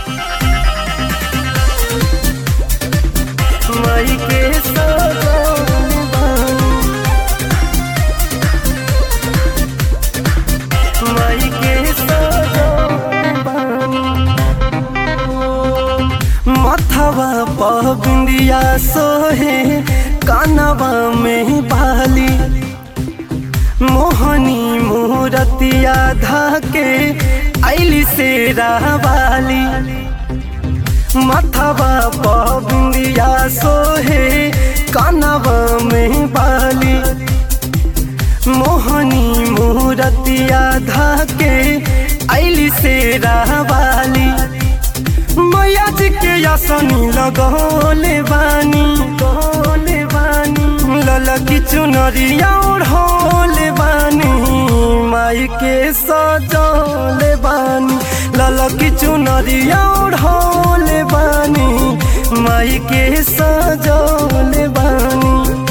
माई के सजौले बानी माई के सजौले बानी मथवा पर बिंदिया सोहे कानवा में बाली मोहनी मूरतिया धाके ऐली से रावाली मथवा पर बिंदिया सोहे कानवा में बाली मोहनी मूरतिया धाके ऐली से रावाली मैया जी के यासनी लगौले बानी गौले बानी ललकी चुनरिया ओढ़ौले बानी माई के सजौले बानी ललकी चुनरिया ओढ़ौले बानी माई के सजौले बानी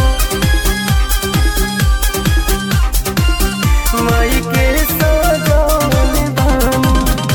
माई के सजौले बानी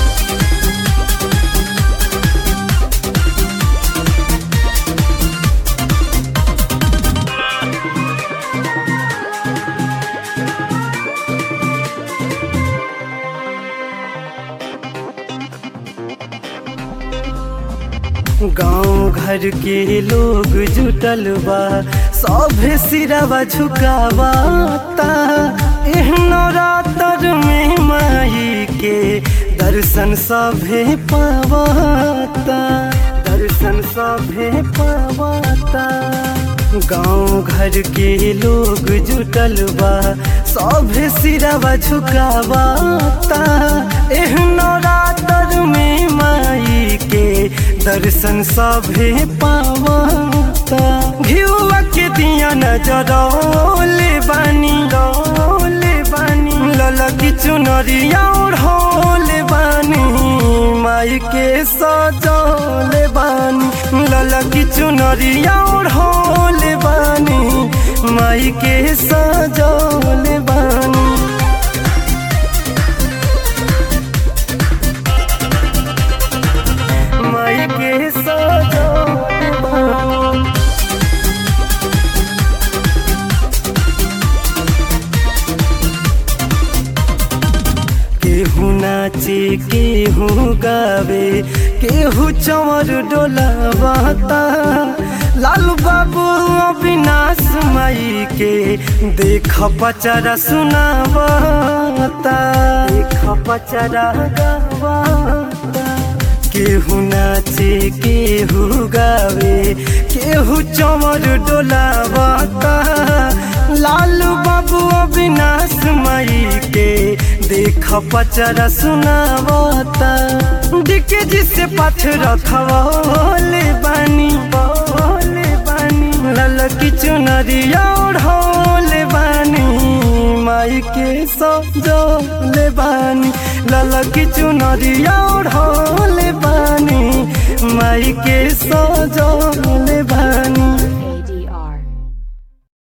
गांव घर के लोग जुटल बा सभे सिरवा झुकावाता एहनो रातर में माई के दर्शन सभे पावाता दर्शन सभे पावाता गांव घर के लोग जुटल बा सभे सिरवा झुकावाता एहनो रातर में माई के दर्शन सभे पावाता घिउआ के दिया नजरौले बानी रौले बानी ललकी चुनरिया ओढ़ौले बानी माई के सजौले बानी ललकी चुनरिया ओढ़ौले बानी माई के सजौले बानी माई के सजौले बानी केहू नाचे केहू गावे केहू चमर डोलावाता लालू बाबू अविनाश माई के देख पचरा सुनावाता देख पचरा गावाता केहू नाचे केहू गावे केहू चमर डोलावाता लालू बाबू अविनाश माई के देख पचरा सुनावता डिके जिसे पाथ रखवले बानी बोले बानी ललकी चुनरिया ओढ़ौले बानी माई के सजौले बानी ललकी चुनरिया ओढ़ौले बानी माई के सजौले बानी